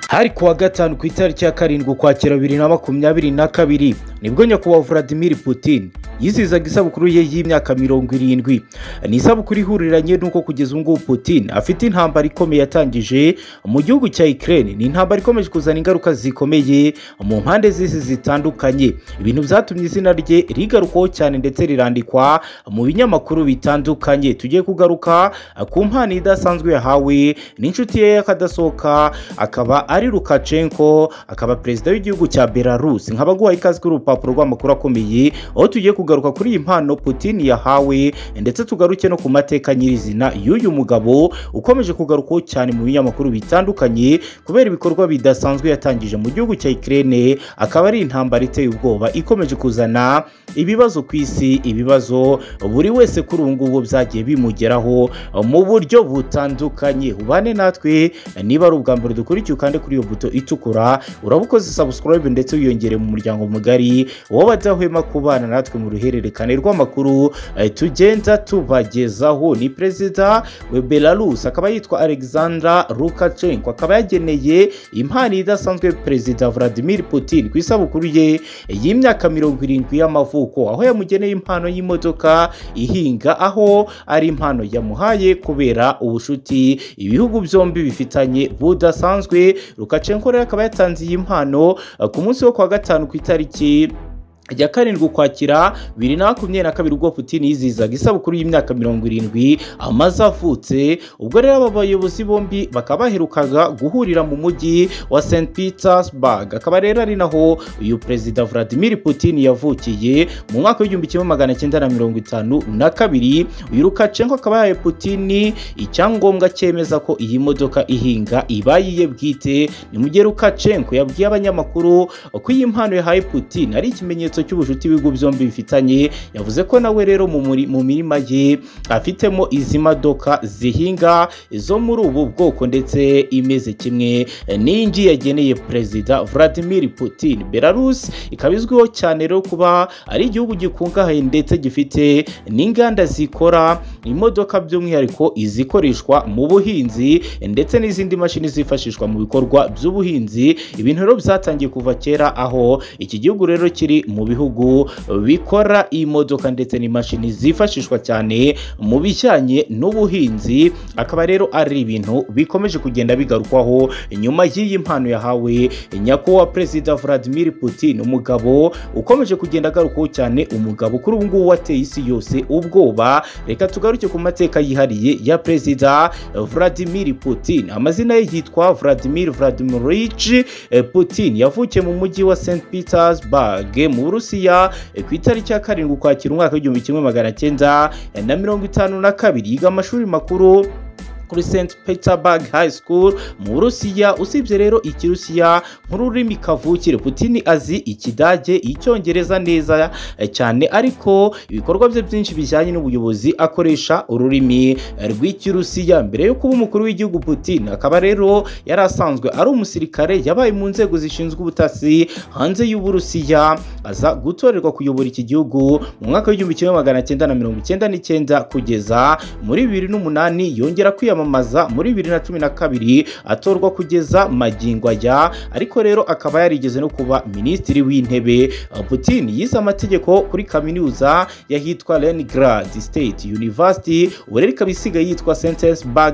hari kuwa gatanu ku itariki ya karindwi ukwakira bibiri na makumyabiri na kabiri nibwo nyakubahwa Vladimir Putin yizihizaga isabukuru ye y'imyaka mirongo irindwi ni isabukuru ihuriranye n'uko kugeza ubu ngubu Putin afite intambara ikomeye yatangije mu gihugu cya Ukraine ni intambara ikomeje kuzana ingaruka zikomeye mu mpande z'isi zitandukanye ibintu byatumye izina rye rigarukwaho cyane ndetse rirandikwa mu binyamakuru bitandukanye tugiye kugaruka ku mpano idasanzwe yahawe n'inshuti ye y'akadasohoka akaba ari Lukashenko akaba perezida w'igihugu cya Belarus nkaba guhaye ikaze kuri urupapuro rw'amakuru akomeye aho tugiye kugaruka kuri iyi mpano Putin yahawe ndetse tugaruke no ku mateka nyirizina y'uyu mugabo ukomeje kugarukwaho cyane mu binyamakuru bitandukanye kubera ibikorwa bidasanzwe yatangije mu gihugu cya Ukraine akaba ari intambara iteye ubwoba ikomeje kuzana ibibazo ku isi ibibazo buri wese kuri ubu ngubu byagiye bimugeraho mu buryo butandukanye ubane natwe niba ari ubwa mbere dukurikiye ukande kuri iyo buto itukura urabukoze subscribe ndetse wiyongere mu muryango mugari wowe badahwema kubana natwe mu ruhererekane rw'amakuru eh, tugenda tubagezaho ni perezida wa Belarus akaba yitwa Alexander Lukashenko akaba yageneye impano idasanzwe perezida Vladimir Putin ku isabukuru ye y'imyaka mirongo irindwi y'amavuko aho yamugeneye impano y'imodoka ihinga aho ari impano yamuhaye kubera ubucuti ibihugu byombi bifitanye budasanzwe Lukashenko rero akaba yatanze iyi mpano eh, ku munsi wo kwa gatanu ku itariki rya karindwi ukwakira bibiri na makumyabiri na kabiri ubwo Putin yizihizaga isabukuru y'imyaka mirongo irindwi amaze avutse ubwo rero aba bayobozi bombi bakaba baherukaga guhurira mu mujyi wa St Petersburg akaba rero ari naho uyu perezida Vladimir Putin yavukiye mu mwaka w'igihumbi kimwe magana cyenda na mirongo itanu na kabiri uyu Lukashenko akaba yahaye Putin icyangombwa cyemeza ko iyi modoka ihinga ibayiye bwite ni mu gihe Lukashenko yabwiye abanyamakuru ko iyi mpano yahaye Putin ari ikimenyetso ikimenyetso cy'ubucuti ibihugu byombi bifitanye yavuze ko nawe rero mu mirima ye afitemo izi modoka zihinga zo muri ubu bwoko ndetse imeze kimwe n'ingi yageneye perezida Vladimir Putin Belarus ikaba izwiho cyane rero kuba ari igihugu gikungahaye ndetse gifite n'inganda zikora imodoka by'umwihariko izikoreshwa mu buhinzi ndetse n'izindi mashini zifashishwa mu bikorwa by'ubuhinzi ibintu rero byatangiye kuva kera aho iki gihugu rero kiri mu bihugu bikora imodoka ndetse n'imashini zifashishwa cyane mu bijyanye n'ubuhinzi akaba rero ari ibintu bikomeje kugenda bigarukwaho nyuma y'iyi mpano yahawe nyakubahwa perezida Vladimir Putin umugabo ukomeje kugenda agarukwaho cyane umugabo kuri ubu ngubu wateye isi yose ubwoba reka tugaruke ku mateka yihariye ya perezida Vladimir Putin amazina ye yitwa Vladimir Vladimirovich Putin yavukiye mu mujyi wa St Petersburg mu Burusiya ku itariki ya karindwi ukwakira umwaka w'igihumbi kimwe magana cyenda na mirongo itanu na kabiri yiga amashuri makuru kuri St Petersburg High School mu Burusiya usibye rero ikirusiya nk'ururimi kavukire Putin azi ikidage icyongereza neza cyane ariko ibikorwa bye byinshi bijyanye n'ubuyobozi akoresha ururimi rw'ikirusiya mbere yo kuba umukuru w'igihugu Putin akaba rero yari asanzwe ari umusirikare yabaye mu nzego zishinzwe ubutasi hanze y'Uburusiya aza gutorerwa kuyobora iki gihugu mu mwaka w'igihumbi kimwe magana cyenda na mirongo icyenda n'icyenda kugeza muri bibiri n'umunani yongera kwiyamamaza kwiyamamaza muri bibiri na cumi na kabiri atorwa kugeza magingo aya ariko rero akaba yarigeze no kuba minisitiri w'intebe Putin yize amategeko kuri kaminuza yahitwa Leningrad State University ubu rero ikaba isigaye yitwa St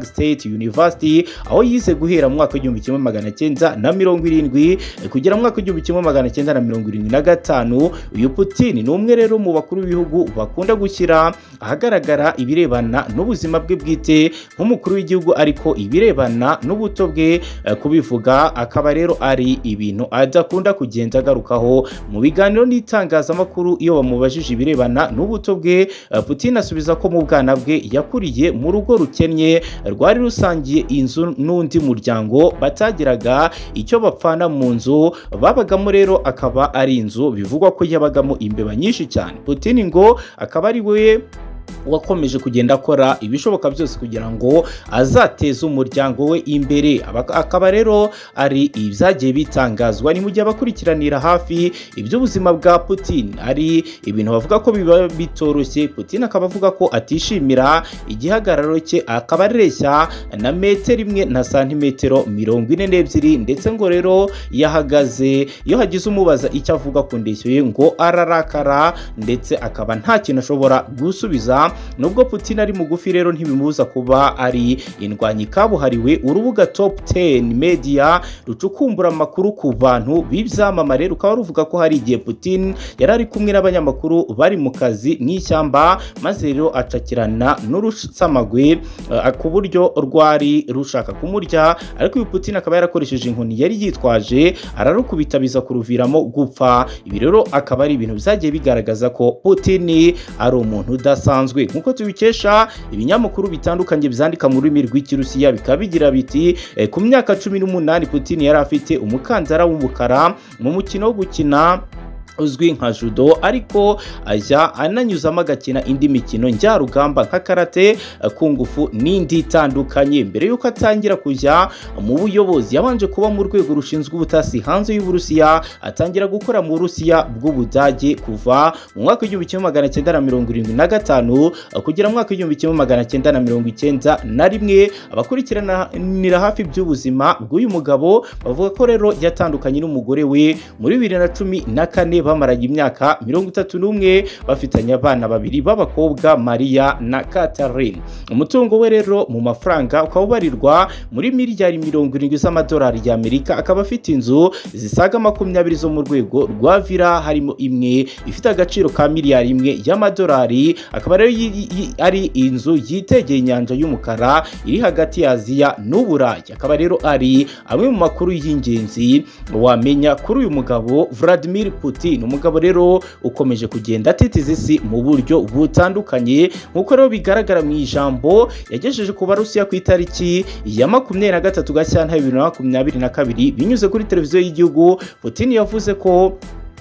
State University aho yize guhera mu mwaka w'igihumbi kimwe magana cyenda na mirongo irindwi kugera mu mwaka w'igihumbi kimwe magana cyenda na mirongo irindwi na gatanu uyu Putin ni umwe rero mu bakuru b'ibihugu bakunda gushyira ahagaragara ibirebana n'ubuzima bwe bwite nk'umukuru umukuru w'igihugu ariko ibirebana n'ubuto bwe kubivuga akaba rero ari ibintu adakunda kugenda agarukaho mu biganiro n'itangazamakuru iyo bamubajije ibirebana n'ubuto bwe Putin asubiza ko mu bwana bwe yakuriye mu rugo rukennye rwari rusangiye inzu n'undi muryango batagiraga icyo bapfana mu nzu babagamo rero akaba ari inzu bivugwa ko yabagamo imbeba nyinshi cyane Putin ngo akaba ari we wakomeje kugenda akora ibishoboka byose kugira ngo azateze umuryango we imbere Aba- akaba rero ari ibyagiye bitangazwa ni mu gihe abakurikiranira hafi iby'ubuzima bwa putin ari ibintu bavuga ko biba bitoroshye putin akaba avuga ko atishimira igihagararo cye akaba areshya na metero imwe na santimetero mirongo ine n'ebyiri ndetse ngo rero iyo ahagaze iyo hagize umubaza icyo avuga ku ndeshyo ye ngo ararakara ndetse akaba nta kintu ashobora gusubiza nubwo putin ari mugufi rero ntibimubuza kuba ari indwanyi kabuhariwe urubuga top 10 media rucukumbura amakuru ku bantu b'ibyamamare rukaba ruvuga ko hari igihe putin yari ari kumwe n'abanyamakuru bari mu kazi mu ishyamba maze rero acakirana n'urusamagwe eh, ku buryo rwari rushaka kumurya ariko uyu putin akaba yarakoresheje inkoni yari yitwaje ararukubita biza kuruviramo gupfa ibi rero akaba ari ibintu byagiye bigaragaza ko putin ari umuntu udasanzwe nk'uko tubikesha ibinyamakuru bitandukanye byandika mu rurimi rw'ikirusiya bikaba bigira biti eh, ku myaka cumi n'umunani putin yari afite umukandara w'umukara mu mukino wo gukina uzwi nka judo ariko ajya ananyuzamo agakina indi mikino njyarugamba nka karate eh, ku ngufu n'indi itandukanye mbere y'uko atangira kujya mu buyobozi yabanje kuba mu rwego rushinzwe ubutasi hanze y'uburusiya atangira gukora mu burusiya bw'ubudage kuva mu mwaka w'igihumbi kimwe magana cyenda na mirongo irindwi na gatanu eh, kugera mu mwaka w'igihumbi kimwe magana cyenda na mirongo icyenda na rimwe abakurikiranira hafi iby'ubuzima bw'uyu mugabo bavuga ko rero yatandukanye n'umugore we muri bibiri na cumi na kane bamaranye imyaka mirongo itatu n'umwe bafitanye abana babiri b'abakobwa maria na catherine umutungo we rero mu mafaranga ukaba ubarirwa muri miliyari mirongo irindwi z'amadolari y'amerika akaba afite inzu zisaga makumyabiri zo mu rwego rwa vila harimo imwe ifite agaciro ka miliyari imwe y'amadolari akaba rero yi- yi- ari inzu yitegeye inyanja y'umukara iri hagati ya aziya n'uburayi akaba rero ari amwe mu makuru y'ingenzi wamenya kuri uyu mugabo Vladimir Putin umugabo rero ukomeje kugenda atitiza isi mu buryo butandukanye nk'uko rero bigaragara mu ijambo yagejeje ku barusiya ku itariki ya makumyabiri na gatatu gashyantare bibiri na makumyabiri na kabiri binyuze kuri televiziyo y'igihugu Putin yavuze ko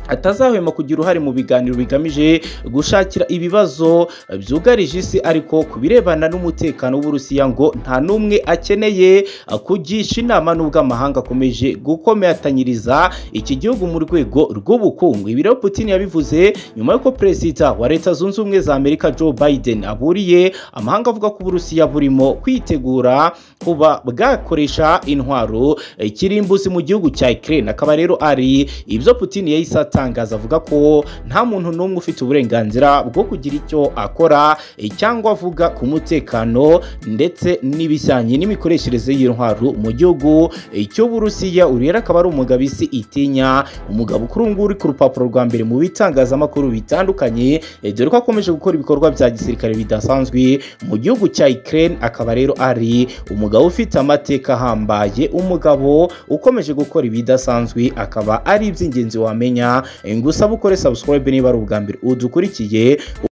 atazahwema kugira uruhare mu biganiro bigamije gushakira ibibazo byugarije isi ariko ku birebana n'umutekano w'uburusiya ngo nta n'umwe akeneye eh, kugisha inama n'ubwo amahanga akomeje gukomatanyiriza iki gihugu mu rwego rw'ubukungu ibi rero putin yabivuze nyuma y'uko perezida wa leta zunze ubumwe za amerika joe biden aburiye amahanga avuga ko uburusiya burimo kwitegura kuba bwakoresha intwaro eh, kirimbuzi mu gihugu cya ukraine akaba rero ari ibyo putin yahise atangaza avuga ko nta muntu n'umwe ufite uburenganzira bwo kugira icyo akora eh, cyangwa avuga ku mutekano ndetse n'ibijyanye n'imikoreshereze y'intwaro mu gihugu eh, cy'uburusiya uyu rero akaba ari umugabo isi itinya umugabo kuri ubu ngubu uri ku rupapuro rwa mbere mu bitangazamakuru bitandukanye eh, dore ko akomeje gukora ibikorwa bya gisirikare bidasanzwe mu gihugu cya Ukraine akaba rero ari umugabo ufite amateka ahambaye umugabo ukomeje gukora ibidasanzwe akaba ari iby'ingenzi wamenya eh, gusa bukore subscribe niba ari ubwa mbere udukurikiye